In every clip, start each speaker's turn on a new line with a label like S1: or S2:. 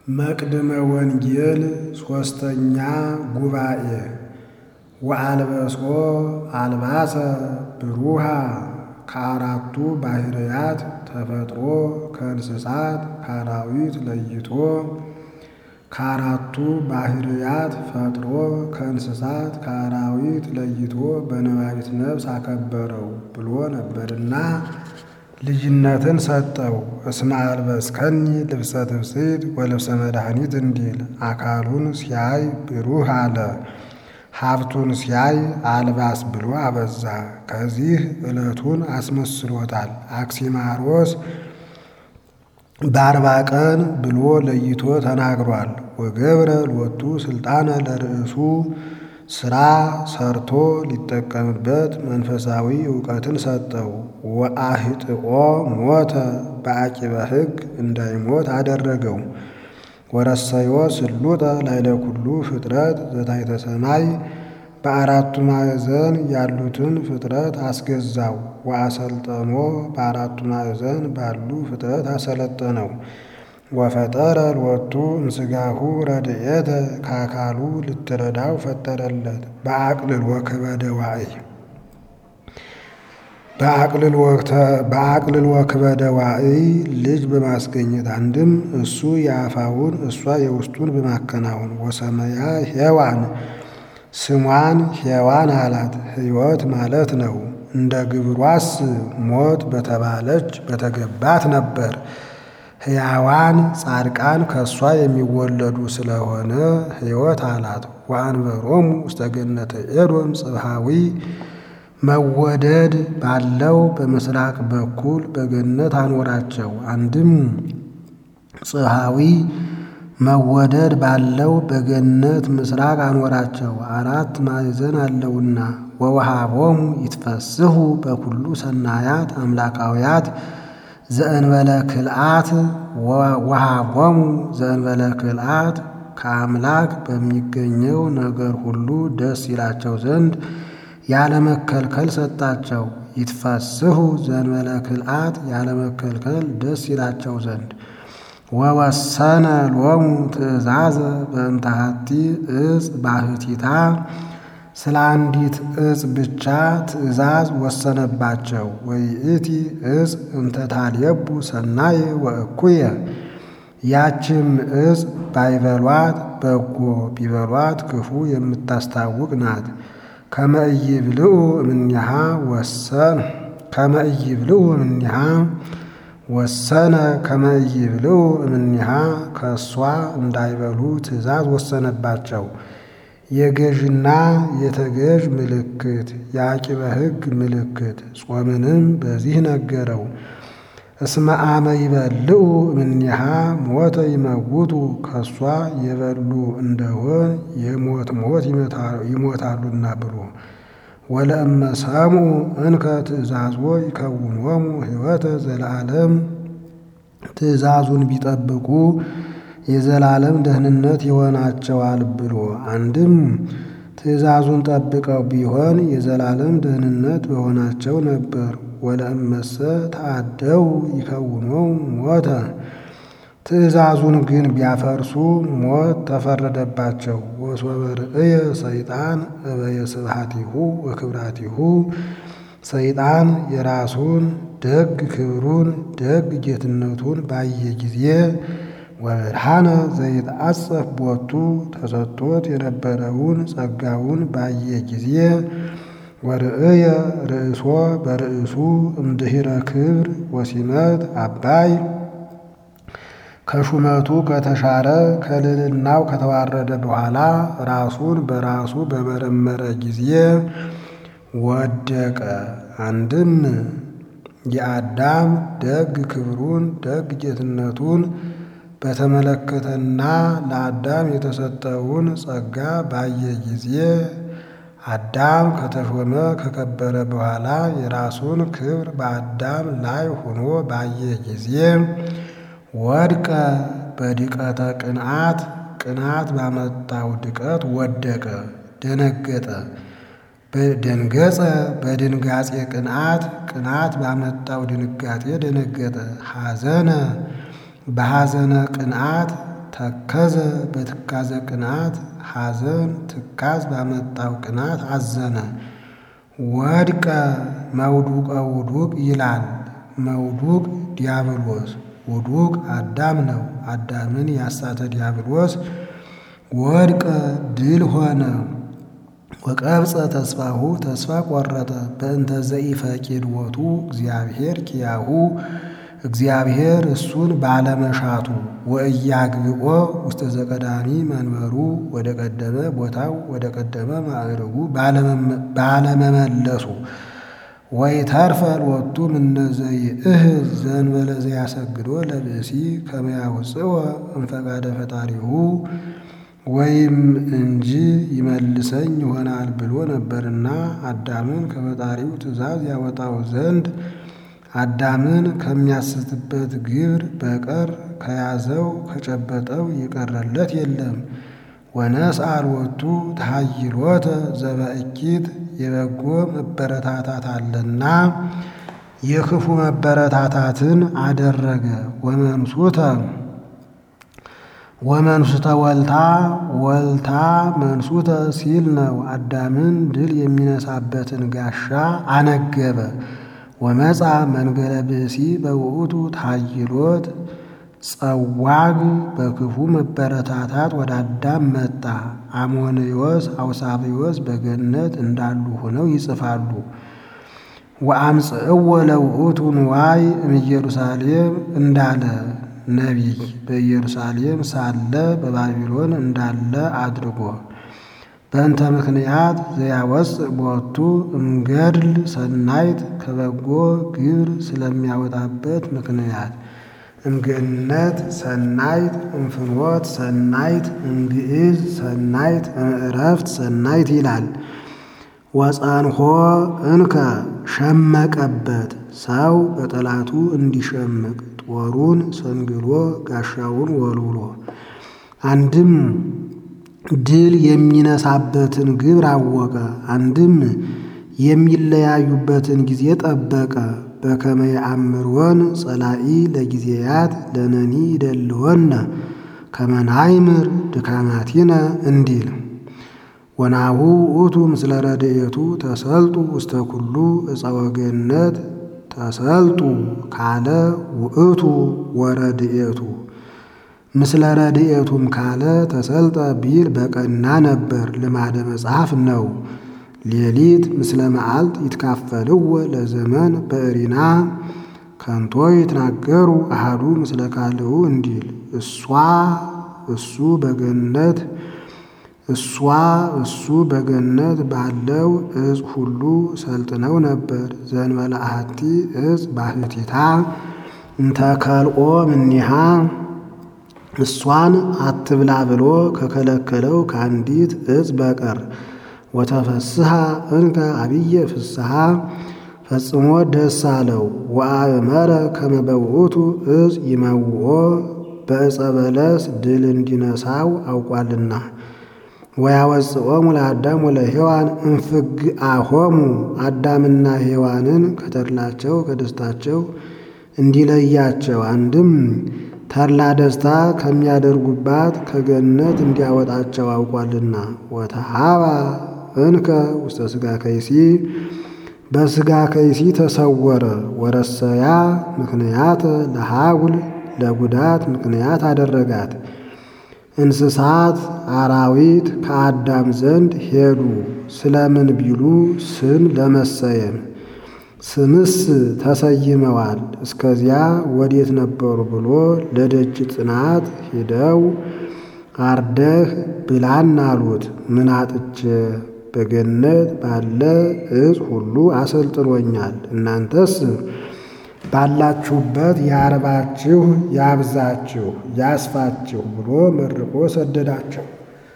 S1: መቅድመ ወንጌል ሶስተኛ ጉባኤ ወአልበሶ አልባሰ ብሩሃ ከአራቱ ባህርያት ተፈጥሮ ከእንስሳት ከአራዊት ለይቶ ከአራቱ ባህርያት ፈጥሮ ከእንስሳት ከአራዊት ለይቶ በነባቢት ነፍስ አከበረው ብሎ ነበርና ልጅነትን ሰጠው። እስመ አልበስከኒ ልብሰ ትፍስሕት ወልብሰ መድኃኒት እንዲል አካሉን ሲያይ ብሩህ አለ። ሀብቱን ሲያይ አልባስ ብሎ አበዛ። ከዚህ ዕለቱን አስመስሎታል። አክሲማሮስ በአርባ ቀን ብሎ ለይቶ ተናግሯል። ወገብረ ሎቱ ስልጣነ ለርእሱ ስራ ሰርቶ ሊጠቀምበት መንፈሳዊ እውቀትን ሰጠው። ወአህጥኦ ሞተ በአቂበ ሕግ እንዳይሞት አደረገው። ወረሰዮ ስሉጠ ላይለ ኩሉ ፍጥረት ዘታሕተ ሰማይ በአራቱ ማዕዘን ያሉትን ፍጥረት አስገዛው። ወአሰልጠኖ በአራቱ ማዕዘን ባሉ ፍጥረት አሰለጠነው። ወፈጠረ ሎቱ እምሥጋሁ ረድኤተ ከአካሉ ልትረዳው ፈጠረለት። በአቅልል ወክበደ ዋዕይ በአቅልል ወክበደ ዋዕይ ልጅ በማስገኘት አንድም እሱ የአፋውን እሷ የውስጡን በማከናወን ወሰመያ ሔዋን ስሟን ሔዋን አላት። ሕይወት ማለት ነው። እንደ ግብሯስ ሞት በተባለች በተገባት ነበር። ሕያዋን ጻድቃን ከእሷ የሚወለዱ ስለሆነ ሕይወት አላት። ወአንበሮሙ ውስተ ገነተ ኤዶም ጽብሃዊ መወደድ ባለው በምስራቅ በኩል በገነት አኖራቸው። አንድም ጽብሃዊ መወደድ ባለው በገነት ምስራቅ አኖራቸው። አራት ማዕዘን አለውና ወወሃቦሙ ይትፈስሑ በኩሉ ሰናያት አምላካውያት ዘእንበለ ክልአት ወሃቦሙ ዘእንበለ ክልአት ከአምላክ በሚገኘው ነገር ሁሉ ደስ ይላቸው ዘንድ ያለመከልከል ሰጣቸው። ይትፈስሑ ዘእንበለ ክልአት ያለመከልከል ደስ ይላቸው ዘንድ ወወሰነ ሎሙ ትእዛዘ በእንተ ሀቲ ዕፅ ባሕቲታ ስለ አንዲት ዕፅ ብቻ ትእዛዝ ወሰነባቸው። ወይእቲ ዕፅ እንተ ታልየቡ ሰናየ ወእኩየ ያችም ዕፅ ባይበሏት በጎ ቢበሏት ክፉ የምታስታውቅ ናት። ከመ ኢይብልዑ እምኔሃ ወሰነ ከመ ኢይብልዑ እምኔሃ ወሰነ ከመ ኢይብልዑ እምኔሃ ከእሷ እንዳይበሉ ትእዛዝ ወሰነባቸው። የገዥና የተገዥ ምልክት የአቂበ ሕግ ምልክት ጾምንም በዚህ ነገረው። እስመ አመ ይበልዑ እምኔሃ ሞተ ይመውቱ ከእሷ የበሉ እንደሆን የሞት ሞት ይሞታሉና ብሎ ወለእመ ሰምዑ እንከ ትእዛዝዎ ይከውኖሙ ሕይወተ ዘለዓለም ትእዛዙን ቢጠብቁ የዘላለም ደህንነት ይሆናቸዋል ብሎ አንድም ትእዛዙን ጠብቀው ቢሆን የዘላለም ደህንነት በሆናቸው ነበር። ወለእመሰ ተአደው ይከውኖሙ ሞተ ትእዛዙን ግን ቢያፈርሱ ሞት ተፈረደባቸው። ወሶበ ርእየ ሰይጣን እበየ ስብሐቲሁ ወክብራቲሁ ሰይጣን የራሱን ደግ ክብሩን ደግ ጌትነቱን ባየ ጊዜ ወብርሃነ ዘይትአጸፍ ቦቱ ተሰጥቶት የነበረውን ጸጋውን ባየ ጊዜ ወርእየ ርእሶ በርእሱ እምድኅረ ክብር ወሲመት አባይ ከሹመቱ ከተሻረ ከልዕልናው ከተዋረደ በኋላ ራሱን በራሱ በመረመረ ጊዜ ወደቀ። አንድም የአዳም ደግ ክብሩን ደግ ጌትነቱን በተመለከተና ለአዳም የተሰጠውን ጸጋ ባየ ጊዜ አዳም ከተሾመ ከከበረ በኋላ የራሱን ክብር በአዳም ላይ ሆኖ ባየ ጊዜ ወድቀ በድቀተ ቅንዓት ቅንዓት ባመጣው ድቀት ወደቀ፣ ደነገጠ። ደንገጸ በድንጋጼ ቅንዓት ቅንዓት ባመጣው ድንጋጤ ደነገጠ። ሐዘነ በሐዘነ ቅንዓት ተከዘ በትካዘ ቅናት ሐዘን ትካዝ ባመጣው ቅናት አዘነ። ወድቀ መውዱቀ ውዱቅ ይላል። መውዱቅ ዲያብሎስ ውዱቅ አዳም ነው። አዳምን ያሳተ ዲያብሎስ ወድቀ ድል ሆነ። ወቀብፀ ተስፋሁ ተስፋ ቆረጠ። በእንተ ዘኢፈቂድ ዎቱ እግዚአብሔር ኪያሁ እግዚአብሔር እሱን ባለመሻቱ ወእያግብኦ ውስተ ዘቀዳሚ መንበሩ ወደ ቀደመ ቦታው ወደ ቀደመ ማዕረጉ ባለመመለሱ ወይ ተርፈ ሎቱ እምነዘይ እህዝ ዘእንበለ ዘያሰግዶ ለብእሲ ከመ ያውፅኦ እምፈቃደ ፈጣሪሁ ወይም እንጂ ይመልሰኝ ይሆናል ብሎ ነበርና አዳምን ከፈጣሪው ትእዛዝ ያወጣው ዘንድ አዳምን ከሚያስትበት ግብር በቀር ከያዘው ከጨበጠው የቀረለት የለም። ወነስአ ሎቱ ተሃይሎተ ዘበእኪት የበጎ መበረታታት አለና የክፉ መበረታታትን አደረገ። ወመንሱተ ወመንሱተ ወልታ ወልታ መንሱተ ሲል ነው። አዳምን ድል የሚነሳበትን ጋሻ አነገበ። ወመጻ መንገለ ብእሲ በውእቱ ታይሎት ጸዋግ በክፉ መበረታታት ወደ አዳም መጣ። አሞንዮስ አውሳብዮስ በገነት እንዳሉ ሆነው ይጽፋሉ። ወአምጽእዎ ለውእቱ ንዋይ እምኢየሩሳሌም እንዳለ ነቢይ በኢየሩሳሌም ሳለ በባቢሎን እንዳለ አድርጎ በእንተ ምክንያት ዘያወፅእ ቦቱ እምገድል ሰናይት ከበጎ ግብር ስለሚያወጣበት ምክንያት እምገነት ሰናይት እምፍኖት ሰናይት እምግዕዝ ሰናይት እምዕረፍት ሰናይት ይላል። ወጸንሖ እንከ ሸመቀበት ሰው በጠላቱ እንዲሸምቅ ጦሩን ሰንግሎ ጋሻውን ወልውሎ አንድም ድል የሚነሳበትን ግብር አወቀ። አንድም የሚለያዩበትን ጊዜ ጠበቀ። በከመ የአምሮን ጸላኢ ለጊዜያት ለነኒ ይደልወነ ከመ ናይምር ድካማቲነ እንዲል ወናሁ ውእቱ ምስለ ረድኤቱ ተሰልጡ ውስተ ኩሉ ዕፀ ወገነት ተሰልጡ ካለ ውእቱ ወረድኤቱ ምስለ ረድኤቱም ካለ ተሰልጠ ቢል በቀና ነበር። ልማደ መጽሐፍ ነው። ሌሊት ምስለ መዓልት ይትካፈልዎ ለዘመን በእሪና ከንቶ ይትናገሩ አሃዱ ምስለ ካልኡ እንዲል እሷ እሱ በገነት እሷ እሱ በገነት ባለው እጽ ሁሉ ሰልጥነው ነበር። ዘእንበለ አሐቲ እጽ ባሕቲታ እንተ ከልኦ እምኔሃ እሷን አትብላ ብሎ ከከለከለው ከአንዲት እጽ በቀር ወተፈስሐ እንከ አብየ ፍስሐ ፈጽሞ ደስ አለው። ወአእመረ ከመ በውእቱ እጽ ይመውኦ በዕፀ በለስ ድል እንዲነሳው አውቋልና ወያወፅኦሙ ለአዳም ወለሔዋን እምፍግአሆሙ አዳምና ሔዋንን ከተድላቸው ከደስታቸው እንዲለያቸው አንድም ተድላ ደስታ ከሚያደርጉባት ከገነት እንዲያወጣቸው አውቋልና ወተሃባ እንከ ውስተ ሥጋ ከይሲ በሥጋ ከይሲ ተሰወረ። ወረሰያ ምክንያት ለሃጉል ለጉዳት ምክንያት አደረጋት። እንስሳት አራዊት ከአዳም ዘንድ ሄዱ። ስለምን ቢሉ ስም ለመሰየም ስምስ ተሰይመዋል። እስከዚያ ወዴት ነበሩ ብሎ ለደጅ ጥናት ሂደው አርደህ ብላን አሉት። ምን አጥቼ በገነት ባለ እጽ ሁሉ አሰልጥኖኛል። እናንተስ ባላችሁበት ያርባችሁ፣ ያብዛችሁ፣ ያስፋችሁ ብሎ መርቆ ሰደዳቸው።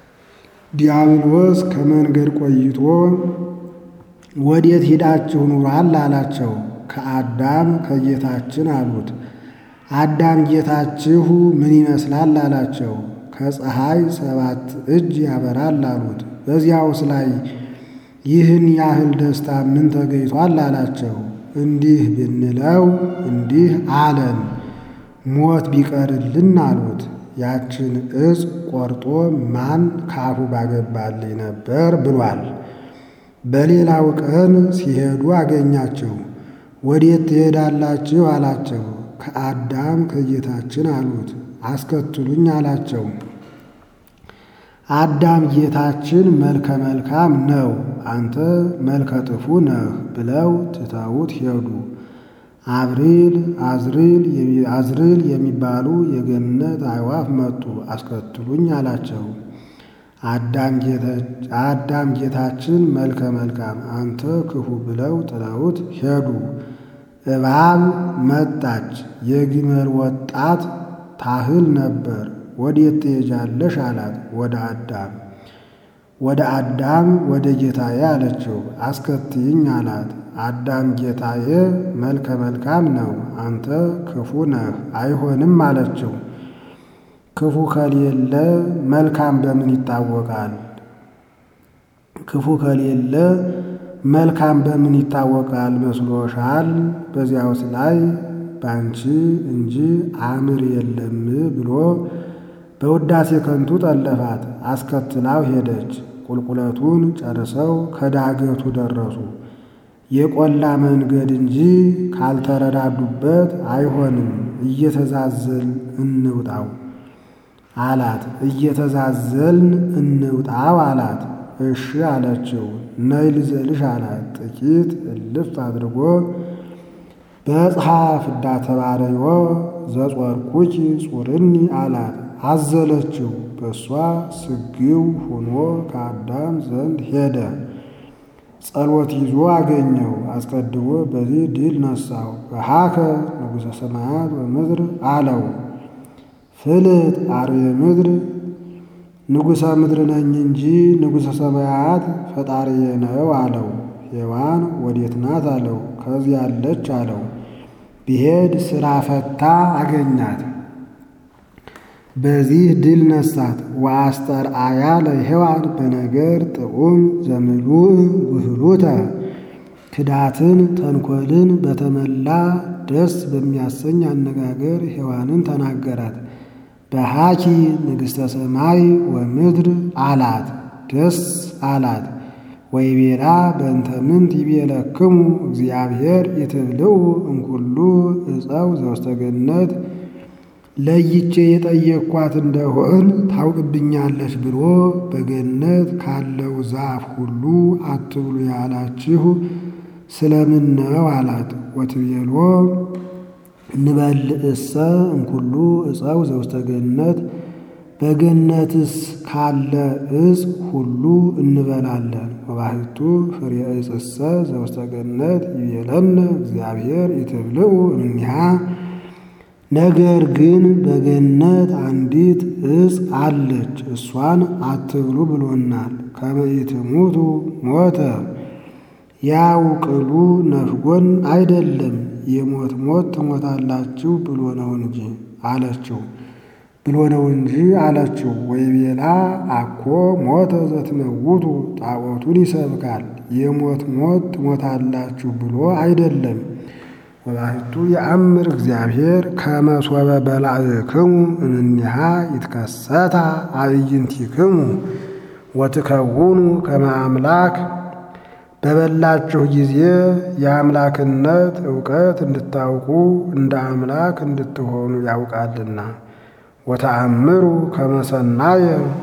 S1: ዲያብሎስ ከመንገድ ቆይቶ ወዴት ሂዳችሁ ኑሯል አላቸው። ከአዳም ከጌታችን አሉት። አዳም ጌታችሁ ምን ይመስላል አላቸው። ከፀሐይ ሰባት እጅ ያበራል አሉት። በዚያውስ ላይ ይህን ያህል ደስታ ምን ተገኝቷል አላቸው። እንዲህ ብንለው እንዲህ አለን፣ ሞት ቢቀርልን አሉት። ያችን ዕፅ ቆርጦ ማን ካፉ ባገባልኝ ነበር ብሏል። በሌላው ቀን ሲሄዱ አገኛቸው። ወዴት ትሄዳላችሁ አላቸው። ከአዳም ከጌታችን አሉት። አስከትሉኝ አላቸው። አዳም ጌታችን መልከ መልካም ነው፣ አንተ መልከ ጥፉ ነህ ብለው ትተውት ሄዱ። አብሪል አዝሪል የሚባሉ የገነት አዕዋፍ መጡ። አስከትሉኝ አላቸው። አዳም ጌታችን መልከ መልካም አንተ ክፉ ብለው ጥለውት ሄዱ። እባብ መጣች፣ የግመል ወጣት ታህል ነበር። ወዴት ትሄጃለሽ አላት። ወደ አዳም ወደ አዳም ወደ ጌታዬ አለችው። አስከትይኝ አላት። አዳም ጌታዬ መልከ መልካም ነው፣ አንተ ክፉ ነህ፣ አይሆንም አለችው። ክፉ ከሌለ መልካም በምን ይታወቃል? ክፉ ከሌለ መልካም በምን ይታወቃል መስሎሻል? በዚያውስ ላይ ባንቺ እንጂ አምር የለም ብሎ በውዳሴ ከንቱ ጠለፋት። አስከትላው ሄደች። ቁልቁለቱን ጨርሰው ከዳገቱ ደረሱ። የቆላ መንገድ እንጂ ካልተረዳዱበት አይሆንም፣ እየተዛዘልን እንውጣው አላት። እየተዛዘልን እንውጣው አላት። እሺ አለችው። ነይ ልዘልሽ አላት። ጥቂት እልፍ አድርጎ በጽሐ ፍዳ ተባረዮ ዘጾርኩኪ ጹርኒ አላት። አዘለችው። በእሷ ስግው ሆኖ ከአዳም ዘንድ ሄደ። ጸሎት ይዞ አገኘው። አስቀድሞ በዚህ ድል ነሳው። በሃከ ንጉሠ ሰማያት ወምድር አለው። ፍልጥ አርዌ ምድር ንጉሠ ምድር ነኝ እንጂ ንጉሠ ሰማያት ፈጣሪዬ ነው አለው። ሔዋን ወዴት ናት አለው። ከዚህ ያለች አለው። ቢሄድ ስራ ፈታ አገኛት። በዚህ ድል ነሳት። ወአስተርአያ ለሔዋን በነገር ጥዑም ዘምሉእ ውህሉተ ክዳትን ተንኮልን በተመላ ደስ በሚያሰኝ አነጋገር ሔዋንን ተናገራት። በሃኪ ንግሥተ ሰማይ ወምድር አላት። ደስ አላት። ወይቤላ በእንተ ምንት ይቤለክሙ እግዚአብሔር ይትብልዑ እምኩሉ ዕፀው ዘውስተ ገነት ለይቼ የጠየቅኳት እንደሆን ታውቅብኛለች ብሎ በገነት ካለው ዛፍ ሁሉ አትብሉ ያላችሁ ስለምን ነው አላት። ወትቤሎ እንበልዕሰ እምኩሉ ዕፀው ዘውስተ ገነት በገነትስ ካለ ዕፅ ሁሉ እንበላለን። ወባሕቱ ፍሬ ዕፅሰ ዘውስተ ገነት ይቤለነ እግዚአብሔር ይትብልዑ እምኔሃ ነገር ግን በገነት አንዲት ዕፅ አለች፣ እሷን አትብሉ ብሎናል። ከመ ኢትሙቱ ሞተ ያው ቅሉ ነፍጎን አይደለም የሞት ሞት ትሞታላችሁ ብሎ ነው እንጂ አለችው ብሎ ነው እንጂ አለችው። ወይቤላ አኮ ሞተ ዘትመውቱ ጣዖቱን ይሰብካል የሞት ሞት ትሞታላችሁ ብሎ አይደለም። ወባሕቱ የአምር እግዚአብሔር ከመ ሶበ በላዕክሙ እምኔሃ ይትከሰታ አዕይንቲክሙ ወትከውኑ ከመ አምላክ በበላችሁ ጊዜ የአምላክነት ዕውቀት እንድታውቁ እንደ አምላክ እንድትሆኑ ያውቃልና። ወተአምሩ ከመ ሰናየ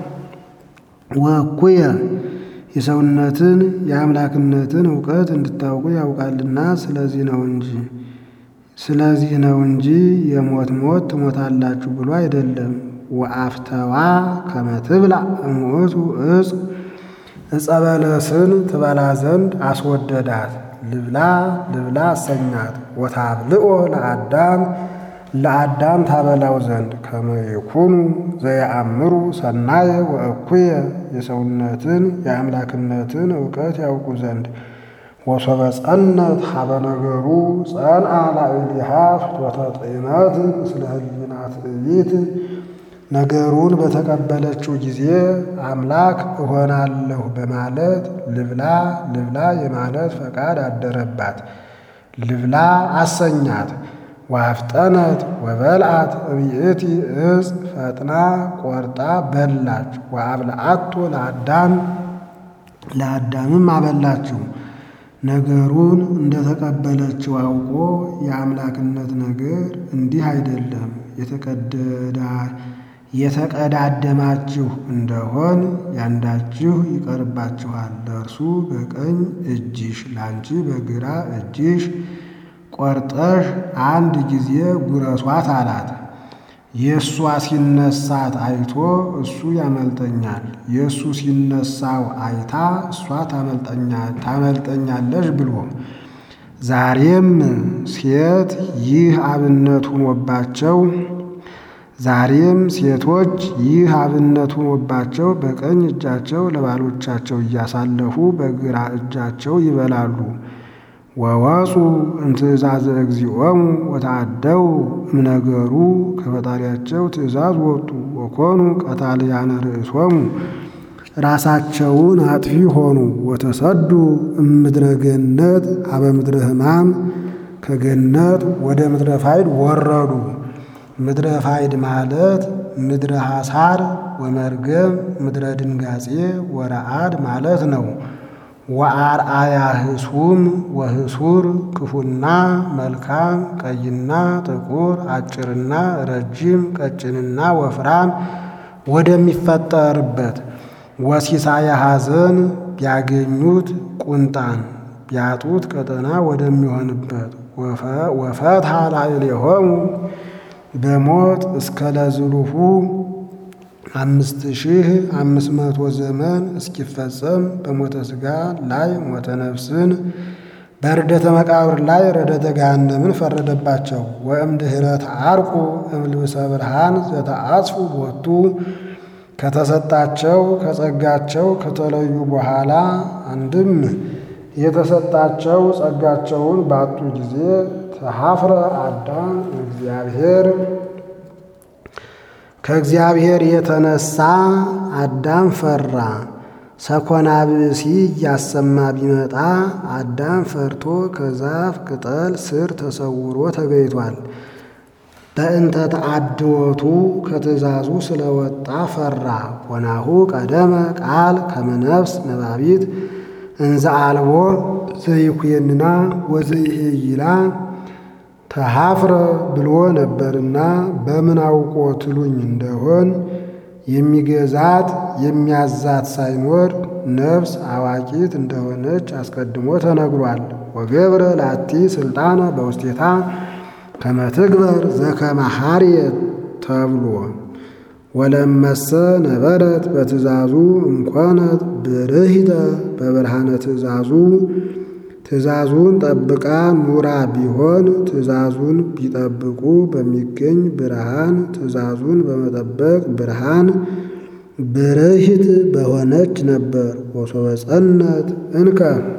S1: ወእኩየ የሰውነትን የአምላክነትን ዕውቀት እንድታውቁ ያውቃልና። ስለዚህ ነው እንጂ ስለዚህ ነው እንጂ የሞት ሞት ትሞታላችሁ ብሎ አይደለም። ወአፍተዋ ከመ ትብላ እሙእቱ ዕፅ ዕፀ በለስን ትበላ ዘንድ አስወደዳት። ልብላ ልብላ አሰኛት። ወታብልኦ ለአዳም ለአዳም ታበላው ዘንድ ከመ ይኩኑ ዘየአምሩ ሰናየ ወእኩየ የሰውነትን የአምላክነትን ዕውቀት ያውቁ ዘንድ ወሶበ ጸነት ሀበ ነገሩ ጸንአ ላዕሌሃ ፍትወተ ጤነት ምስለ ህሊና ትዕቢት ነገሩን በተቀበለችው ጊዜ አምላክ እሆናለሁ በማለት ልብላ ልብላ የማለት ፈቃድ አደረባት። ልብላ አሰኛት። ዋፍጠነት ወበልዓት እብይእቲ እፅ ፈጥና ቆርጣ በላች። ወአብልዓቶ ለአዳም ለአዳምም አበላችው። ነገሩን እንደተቀበለችው አውቆ የአምላክነት ነገር እንዲህ አይደለም፣ የተቀዳደማችሁ እንደሆን ያንዳችሁ ይቀርባችኋል። ለእርሱ በቀኝ እጅሽ ላንቺ በግራ እጅሽ ቆርጠሽ አንድ ጊዜ ጉረሷት አላት። የእሷ ሲነሳት አይቶ እሱ ያመልጠኛል፣ የእሱ ሲነሳው አይታ እሷ ታመልጠኛለሽ ብሎ ዛሬም ሴት ይህ አብነት ሆኖባቸው ዛሬም ሴቶች ይህ አብነት ሆኖባቸው በቀኝ እጃቸው ለባሎቻቸው እያሳለፉ በግራ እጃቸው ይበላሉ። ወወፁ እምትእዛዘ እግዚኦሙ ወተአደው እምነገሩ ከፈጣሪያቸው ትእዛዝ ወጡ። ወኮኑ ቀታልያነ ርእሶሙ ራሳቸውን አጥፊ ሆኑ። ወተሰዱ እምድረ ገነት አበ ምድረ ሕማም ከገነት ወደ ምድረ ፋይድ ወረዱ። ምድረ ፋይድ ማለት ምድረ ሐሳር ወመርገም ምድረ ድንጋጼ ወረአድ ማለት ነው። ወአርአያ ህሱም ወህሱር ክፉና መልካም፣ ቀይና ጥቁር፣ አጭርና ረጅም፣ ቀጭንና ወፍራም ወደሚፈጠርበት ወሲሳየ ሐዘን ቢያገኙት ቁንጣን ቢያጡት ቀጠና ወደሚሆንበት ወፈትሐ ላዕሌሆሙ በሞት እስከ ለዝሉሁ አምስት ሺህ አምስት መቶ ዘመን እስኪፈጸም በሞተ ሥጋ ላይ ሞተ ነፍስን በርደተ መቃብር ላይ ረደተ ገሃነምን ፈረደባቸው። ወእምድኅረ ተዓርቁ እምልብሰ ብርሃን ዘተአጽፉ ቦቱ ከተሰጣቸው ከጸጋቸው ከተለዩ በኋላ አንድም የተሰጣቸው ጸጋቸውን ባጡ ጊዜ ተሐፍረ አዳም እግዚአብሔር ከእግዚአብሔር የተነሳ አዳም ፈራ። ሰኮና ብእሲ እያሰማ ቢመጣ አዳም ፈርቶ ከዛፍ ቅጠል ስር ተሰውሮ ተገይቷል። በእንተ ተአድወቱ ከትእዛዙ ስለወጣ ፈራ። ኮናሁ ቀደመ ቃል ከመነፍስ ነባቢት እንዘ አልቦ ዘይኩየንና ወዘይሄይላ ተሐፍረ ብሎ ነበርና በምን አውቆ ትሉኝ እንደሆን የሚገዛት የሚያዛት ሳይኖር ነፍስ አዋቂት እንደሆነች አስቀድሞ ተነግሯል። ወገብረ ላቲ ስልጣነ በውስቴታ ከመትግበር ዘከመ ሐርየት ተብሎ ወለመሰ ነበረት በትእዛዙ እንኮነት ብርሂተ በብርሃነ ትእዛዙ ትእዛዙን ጠብቃ ኑራ ቢሆን ትእዛዙን ቢጠብቁ በሚገኝ ብርሃን ትእዛዙን በመጠበቅ ብርሃን ብርሂት በሆነች ነበር። ወሶበ ጸነት እንከ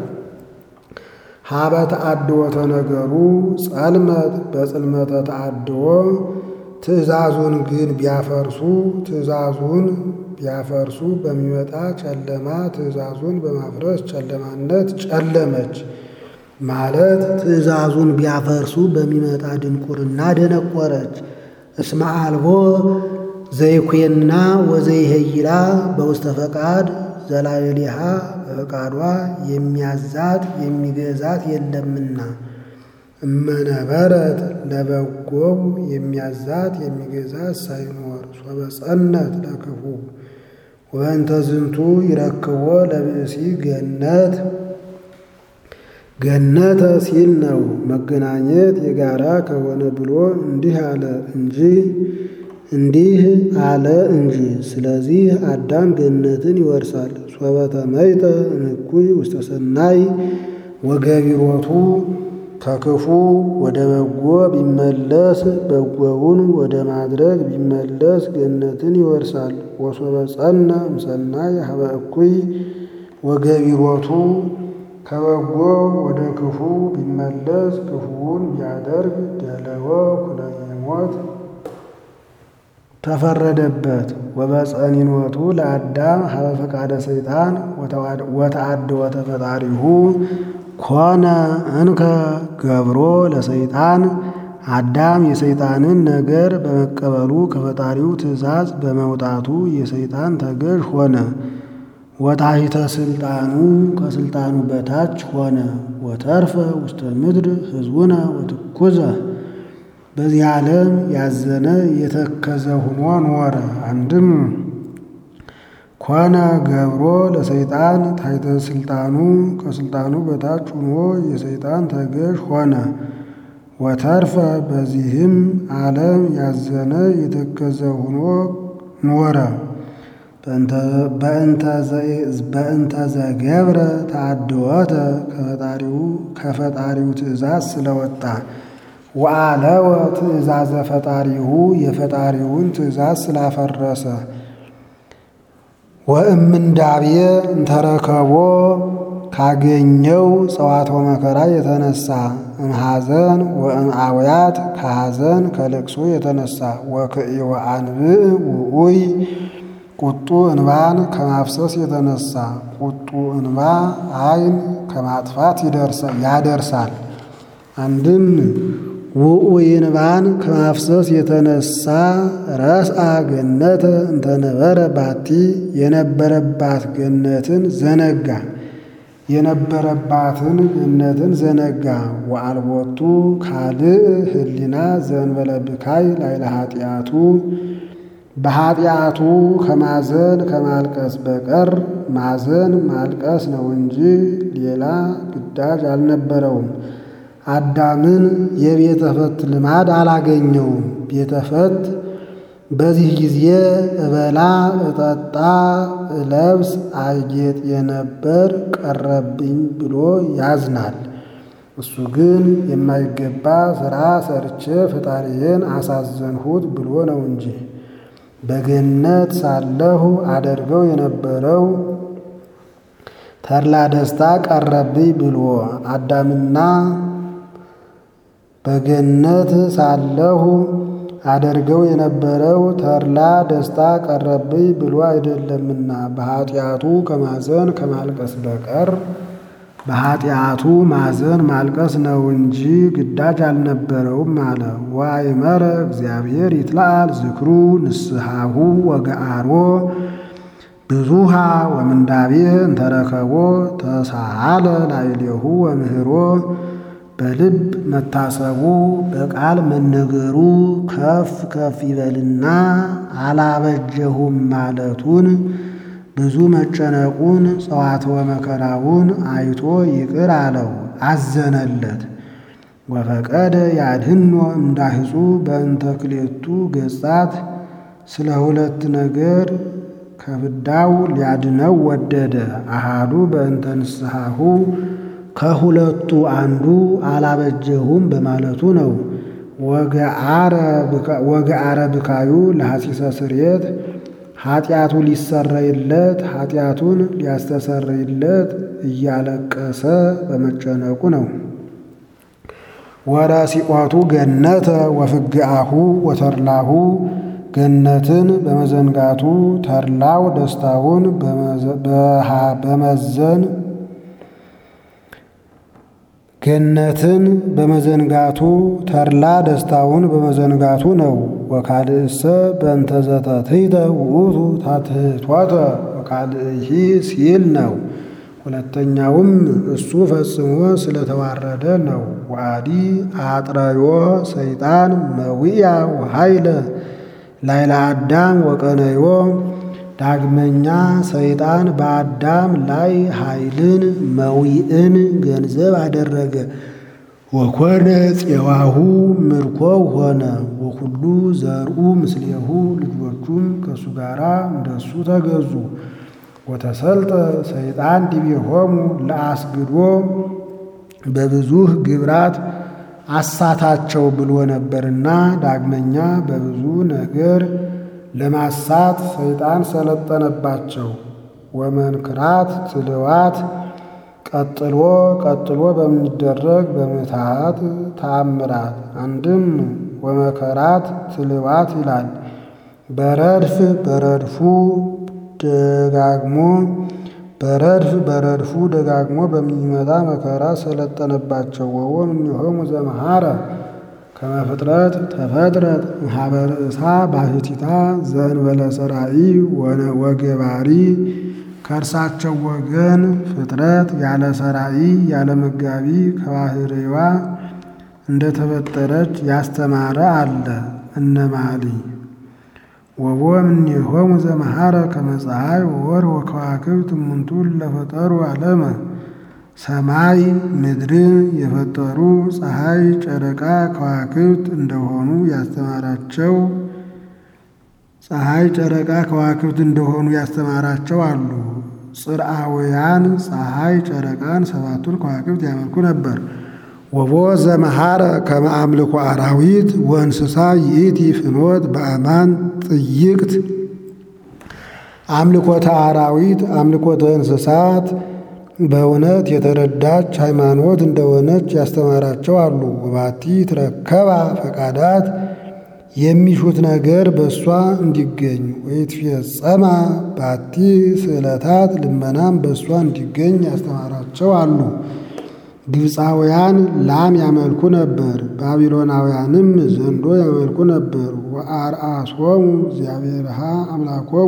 S1: ሀበ ተአድወተ ነገሩ ጸልመት በጽልመተ ተአድዎ ትእዛዙን ግን ቢያፈርሱ ትእዛዙን ቢያፈርሱ በሚመጣ ጨለማ ትእዛዙን በማፍረስ ጨለማነት ጨለመች ማለት ትእዛዙን ቢያፈርሱ በሚመጣ ድንቁርና ደነቆረች። እስመ አልቦ ዘይኩየና ወዘይሄይላ በውስተ ፈቃድ ዘላዕሌሃ በፈቃዷ የሚያዛት የሚገዛት የለምና እመነበረት ለበጎው የሚያዛት የሚገዛት ሳይኖር ሶበ ጸነት ለክፉ ወበእንተ ዝንቱ ይረክቦ ለብእሲ ገነት ገነተ ሲል ነው። መገናኘት የጋራ ከሆነ ብሎ እንዲህ አለ እንጂ እንዲህ አለ እንጂ። ስለዚህ አዳም ገነትን ይወርሳል። ሶበ ተመይጠ እምኩይ ውስተ ሰናይ ወገቢሮቱ ከክፉ ወደ በጎ ቢመለስ በጎውን ወደ ማድረግ ቢመለስ ገነትን ይወርሳል። ወሶበ ጸነ እምሰናይ ሀበ እኩይ ወገቢሮቱ ከበጎ ወደ ክፉ ቢመለስ ክፉውን ቢያደርግ ደለወ ኩነኔ ሞት ተፈረደበት። ወበጸኒኖቱ ለአዳም ሀበ ፈቃደ ሰይጣን ወተአድወተ ፈጣሪሁ ኮነ እንከ ገብሮ ለሰይጣን አዳም የሰይጣንን ነገር በመቀበሉ ከፈጣሪው ትእዛዝ በመውጣቱ የሰይጣን ተገዥ ሆነ። ወታሕተ ስልጣኑ ከስልጣኑ በታች ሆነ። ወተርፈ ውስተ ምድር ሕዝቡነ ወትኩዘ በዚህ ዓለም ያዘነ የተከዘ ሆኖ ኖረ። አንድም ኮነ ገብሮ ለሰይጣን ታሕተ ስልጣኑ ከስልጣኑ በታች ሆኖ የሰይጣን ተገዥ ሆነ። ወተርፈ በዚህም ዓለም ያዘነ የተከዘ ሆኖ ኖረ። በእንተ ዘገብረ ተአድወተ ከፈጣሪው ትእዛዝ ስለወጣ ወአለወ ትእዛዘ ፈጣሪሁ የፈጣሪውን ትእዛዝ ስላፈረሰ ወእምንዳብየ እንተረከቦ ካገኘው ጸዋትወ መከራ የተነሳ እምሐዘን ወእምአውያት ከሐዘን ከልቅሶ የተነሳ ወክእወ አንብዕ ውዑይ ቁጡ እንባን ከማፍሰስ የተነሳ ቁጡ እንባ ዓይን ከማጥፋት ያደርሳል። አንድም ውዑይ እንባን ከማፍሰስ የተነሳ ረስአ ገነተ እንተነበረ ባቲ የነበረባት ገነትን ዘነጋ የነበረባትን ገነትን ዘነጋ። ወአልቦቱ ካልእ ህሊና ዘእንበለ ብካይ ላይለ ኃጢአቱ በኃጢአቱ ከማዘን ከማልቀስ በቀር ማዘን ማልቀስ ነው እንጂ ሌላ ግዳጅ አልነበረውም። አዳምን የቤተ ፈት ልማድ አላገኘውም። ቤተ ፈት በዚህ ጊዜ እበላ እጠጣ እለብስ አጌጥ የነበር ቀረብኝ ብሎ ያዝናል። እሱ ግን የማይገባ ሥራ ሰርቼ ፈጣሪዬን አሳዘንሁት ብሎ ነው እንጂ በገነት ሳለሁ አደርገው የነበረው ተድላ ደስታ ቀረብኝ ብሎ አዳምና በገነት ሳለሁ አደርገው የነበረው ተድላ ደስታ ቀረብኝ ብሎ አይደለምና በኃጢአቱ ከማዘን ከማልቀስ በቀር በኃጢአቱ ማዘን ማልቀስ ነው እንጂ ግዳጅ አልነበረውም አለ። ወአእመረ እግዚአብሔር ይትለአል ዝክሩ ንስሐሁ ወገአሮ ብዙሃ ወምንዳቤ እንተረከቦ ተሳሃለ ላዕሌሁ ወምህሮ በልብ መታሰቡ በቃል መነገሩ ከፍ ከፍ ይበልና አላበጀሁም ማለቱን ብዙ መጨነቁን ጸዋትወ መከራውን አይቶ ይቅር አለው፣ አዘነለት። ወፈቀደ ያድህኖ እምዳህፁ በእንተ ክሌቱ ገጻት ስለ ሁለት ነገር ከፍዳው ሊያድነው ወደደ። አሃዱ በእንተ ንስሐሁ ከሁለቱ አንዱ አላበጀሁም በማለቱ ነው። ወገአረ ብካዩ ለሐሲሰ ስርየት ኃጢአቱ ሊሰረይለት ኃጢአቱን ሊያስተሰርይለት እያለቀሰ በመጨነቁ ነው። ወረሲቆቱ ገነተ ወፍግአሁ ወተርላሁ ገነትን በመዘንጋቱ ተርላው ደስታውን በመዘን ገነትን በመዘንጋቱ ተድላ ደስታውን በመዘንጋቱ ነው። ወካልእሰ በእንተ ዘተትሕተ ውእቱ ታትሕቶተ ወካልእሂ ሲል ነው። ሁለተኛውም እሱ ፈጽሞ ስለተዋረደ ነው። ወአዲ አጥረዮ ሰይጣን መዊያ ወኃይለ ላይለ አዳም ወቀነዮ ዳግመኛ ሰይጣን በአዳም ላይ ኃይልን መዊእን ገንዘብ አደረገ። ወኮነ ፄዋሁ ምርኮው ሆነ። ወኩሉ ዘርኡ ምስሌሁ ልጆቹም ከእሱ ጋር እንደሱ ተገዙ። ወተሰልጠ ሰይጣን ዲቤሆሙ ለአስግዶ በብዙህ ግብራት አሳታቸው ብሎ ነበርና ዳግመኛ በብዙ ነገር ለማሳት ሰይጣን ሰለጠነባቸው። ወመንክራት ትልዋት ቀጥሎ ቀጥሎ በሚደረግ በምትሃት ተአምራት አንድም ወመከራት ትልዋት ይላል። በረድፍ በረድፉ ደጋግሞ በረድፍ በረድፉ ደጋግሞ በሚመጣ መከራ ሰለጠነባቸው። ወወም እምኔሆሙ ዘመሃረ ከመፍጥረት ተፈጥረት እምኀበ ርእሳ ባሕቲታ ዘእንበለ ሰራኢ ወገባሪ ከእርሳቸው ወገን ፍጥረት ያለ ሰራኢ ያለ መጋቢ ከባሕርይዋ እንደተፈጠረች ያስተማረ አለ። እነ መኃልይ ወቦ እምኔሆሙ ዘመሐረ ከመ ፀሐይ ወወርኅ ወከዋክብት እሙንቱ ለፈጠሩ ዓለመ ሰማይ ምድርን የፈጠሩ ፀሐይ፣ ጨረቃ፣ ከዋክብት እንደሆኑ ያስተማራቸው ፀሐይ፣ ጨረቃ፣ ከዋክብት እንደሆኑ ያስተማራቸው አሉ። ጽርአውያን ፀሐይ፣ ጨረቃን ሰባቱን ከዋክብት ያመልኩ ነበር። ወቦ ዘመሐረ ከመ አምልኮ አራዊት ወእንስሳ ይእቲ ፍኖት በአማን ጥይቅት አምልኮተ አራዊት አምልኮተ እንስሳት በእውነት የተረዳች ሃይማኖት እንደሆነች ያስተማራቸው አሉ። ወባቲ ትረከባ ፈቃዳት የሚሹት ነገር በእሷ እንዲገኝ ወይትፌጸማ ባቲ ስዕለታት ልመናም በእሷ እንዲገኝ ያስተማራቸው አሉ። ግብፃውያን ላም ያመልኩ ነበር፣ ባቢሎናውያንም ዘንዶ ያመልኩ ነበር። ወአርአሶሙ እግዚአብሔርሃ አምላኮሙ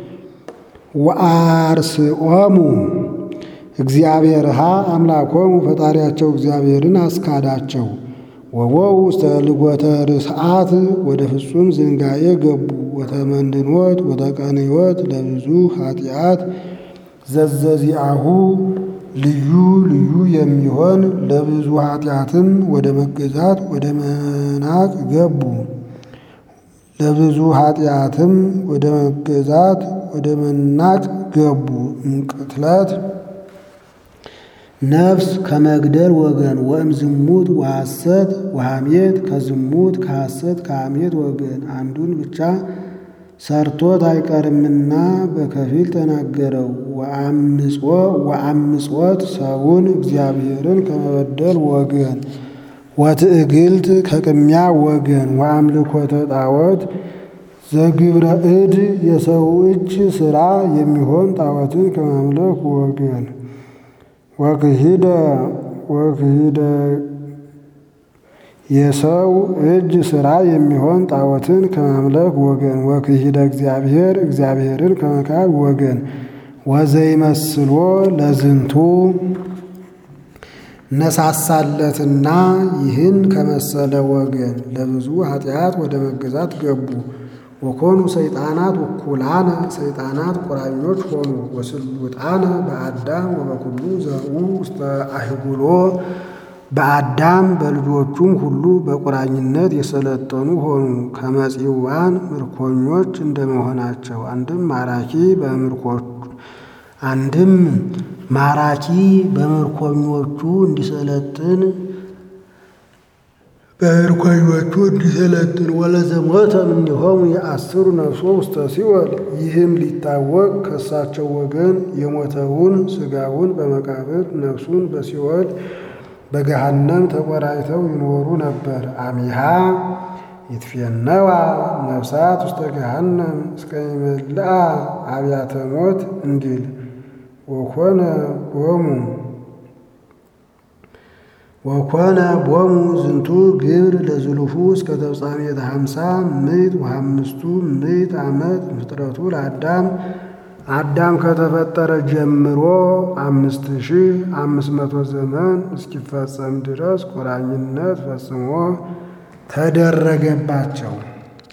S1: ወአርስኦሙ እግዚአብሔርሃ አምላኮሙ ፈጣሪያቸው እግዚአብሔርን አስካዳቸው። ወቦው ውስተ ልጎተ ርስዓት ወደ ፍጹም ዝንጋኤ ገቡ። ወተመንድኖት ወተቀንዮት ለብዙ ኃጢአት ዘዘዚአሁ ልዩ ልዩ የሚሆን ለብዙ ኃጢአትም ወደ መገዛት ወደ መናቅ ገቡ። ለብዙ ኃጢአትም ወደ መገዛት ወደ መናቅ ገቡ። እንቅትለት ነፍስ ከመግደል ወገን ወእም ዝሙት ወሐሰት ወሐሜት ከዝሙት ከሐሰት ከሐሜት ወገን አንዱን ብቻ ሰርቶት አይቀርምና በከፊል ተናገረው። ወአምጾት ሰውን እግዚአብሔርን ከመበደል ወገን ወትዕግልት ከቅሚያ ወገን ወአምልኮተ ጣዖት ዘግብረ እድ የሰው እጅ ሥራ የሚሆን ጣዖትን ከማምለክ ወገን ወክሂደ ወክሂደ የሰው እጅ ሥራ የሚሆን ጣዖትን ከማምለክ ወገን ወክሂደ እግዚአብሔር እግዚአብሔርን ከመካድ ወገን ወዘይመስሎ ለዝንቱ ነሳሳለትና ይህን ከመሰለ ወገን ለብዙ ኃጢአት ወደ መገዛት ገቡ። ወኮኑ ሰይጣናት ወኩላነ ሰይጣናት ቁራኞች ሆኑ። ወስሉጣነ በአዳም ወበኩሉ ዘርኡ ውስተ አህጉሎ በአዳም በልጆቹም ሁሉ በቁራኝነት የሰለጠኑ ሆኑ። ከመጺዋን ምርኮኞች እንደመሆናቸው አንድም ማራኪ በምርኮቹ አንድም ማራኪ በምርኮኞቹ እንዲሰለጥን በምርኮኞቹ እንዲሰለጥን ወለዘሞተ እምኔሆሙ የአስሩ ነፍሶ ውስተ ሲኦል። ይህም ሊታወቅ ከእሳቸው ወገን የሞተውን ሥጋውን በመቃብር ነፍሱን በሲኦል በገሃነም ተቆራይተው ይኖሩ ነበር። አሚሃ ይትፌነዋ ነፍሳት ውስተ ገሃነም እስከ ይመልአ አብያተ ሞት እንዲል ወኮነ ቦሙ ወኮነ ቦሙ ዝንቱ ግብር ለዝሉፉ እስከ ተፍጻሜተ ሀምሳ ምዕት ወሀምስቱ ምዕት ዓመት ፍጥረቱ ለአዳም አዳም ከተፈጠረ ጀምሮ አምስት ሺህ አምስት መቶ ዘመን እስኪፈጸም ድረስ ቁራኝነት ፈጽሞ ተደረገባቸው።